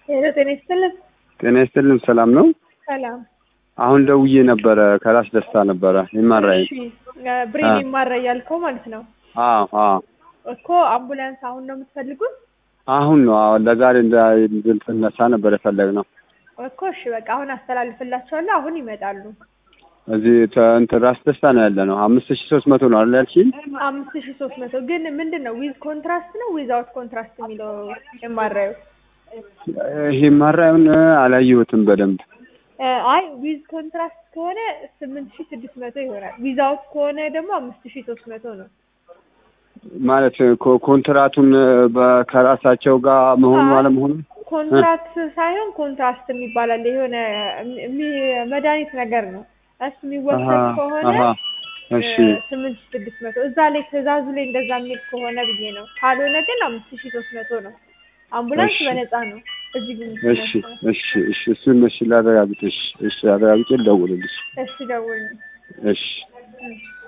ሄሎ ጤና ይስጥልን። ጤና ይስጥልን። ሰላም ነው? ሰላም። አሁን ደውዬ ነበረ ከራስ ደስታ ነበረ ይማራኝ። እሺ ብሬን ይማራ ያልከው ማለት ነው አዎ አዎ እኮ አምቡላንስ አሁን ነው የምትፈልጉት? አሁን ነው አዎ ለዛሬ እንድንነሳ ነበር የፈለግነው። እኮ እሺ በቃ አሁን አስተላልፍላቸዋለሁ። አሁን ይመጣሉ። እዚህ ተ- እንትን ራስ ደስታ ነው ያለ ነው። አምስት ሺህ ሶስት መቶ ነው አይደል ያልሽኝ? አምስት ሺ ሶስት መቶ ግን ምንድን ነው ዊዝ ኮንትራስት ነው ዊዛውት ኮንትራስት የሚለው የማራዩ ይሄ ማራዩን አላየሁትም በደንብ እ አይ ዊዝ ኮንትራስት ከሆነ ስምንት ሺ ስድስት መቶ ይሆናል። ዊዛውት ከሆነ ደግሞ አምስት ሺ ሶስት መቶ ነው። ማለት ኮ- ኮንትራቱን በ- ከራሳቸው ጋር መሆኑ አይ፣ አለመሆኑ ኮንትራክት ሳይሆን ኮንትራስት የሚባል አለ። የሆነ የሚ- መድኃኒት ነገር ነው እሱ የሚወሰድ አሀ፣ ከሆነ አሀ። እሺ እ ስምንት ሺ ስድስት መቶ እዛ ላይ ትእዛዙ ላይ እንደዛ የሚል ከሆነ ብዬ ነው። ካልሆነ ግን አምስት ሺ ሶስት መቶ ነው። አምቡላንስ እሺ። በነፃ ነው እዚህ ግን እሺ እሺ እሺ እሱን እሺ ላረጋግጥ እሺ እሺ አረጋግጬ ልደውልልሽ እሺ ደውል እሺ እሺ